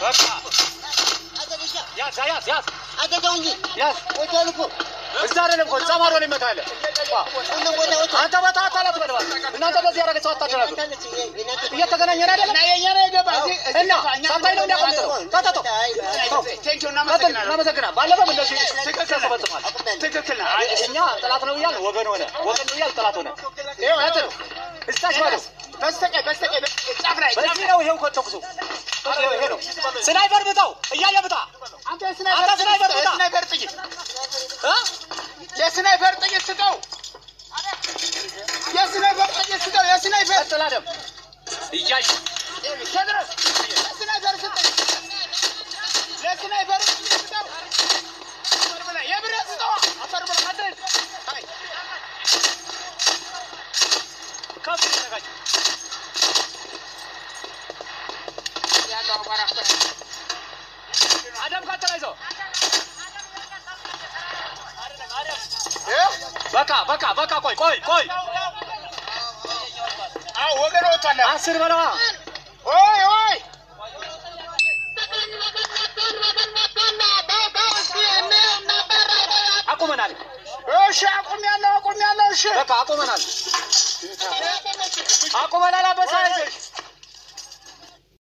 በቃ ያዝ ያዝ ያዝ አደገው እንጂ ያዝ ወዲያው እኮ እዛ አይደለም እኮ እዛ ማዶ ላይ ይመታል። ሁሉም ቦታ ወጣ አንተ በታ አታላት በለዋል። እናንተ በዚህ ያደረገ ሰው አታደረጉ። እየተገናኘን አይደለም የኛ ነው የገባ እዚህ እና ሳታይ ነው እንዲያቀምጠው ታታቶ ቴንኪው ቀጥል። እናመሰግናለን። እናመሰግናል። ባለፈው እንደዚህ ትክክል ተፈጽሟል። ትክክል ነው። እኛ ጠላት ነው እያልን ወገን ሆነ፣ ወገን ነው እያልን ጠላት ሆነ። ይኸው ቀጥል። እስታች ባለው በስተቀኝ በስተቀኝ ጫፍ ላይ ጫፍ በዚህ ላይ ነው። ይሄው ከተኩሱ ይሄ ነው። ስናይፐር ብታው እያየ ብታ አንተ አንተ ስናይፐር ብታ የስናይፐር ጥይት እ? የስናይፐር ጥይት ስጠው። የስናይፐር ጥይት ስጠው። የስናይፐር ቀጥል አደም እያየ ተድረስ የስናይፐር ስጠኝ። ለስናይፐር ጥይት ስጠው። አፈር ብላ የብረት ስጠው። አፈር ብላ ቀጥል። አይ ከፍ ይዘጋጅ ያለው አቧራ እኮ ነው። አደም ቀጥል አይዞህ ይኸው በቃ በቃ በቃ ቆይ ቆይ ቆይ አዎ ወገን ወጥቷል። አስር በለዋ ኦይ ኦይ አቁመናል። እሺ አቁም ያለው አቁም ያለው እሺ በቃ አቁመናል። አቁመናል። አበሳ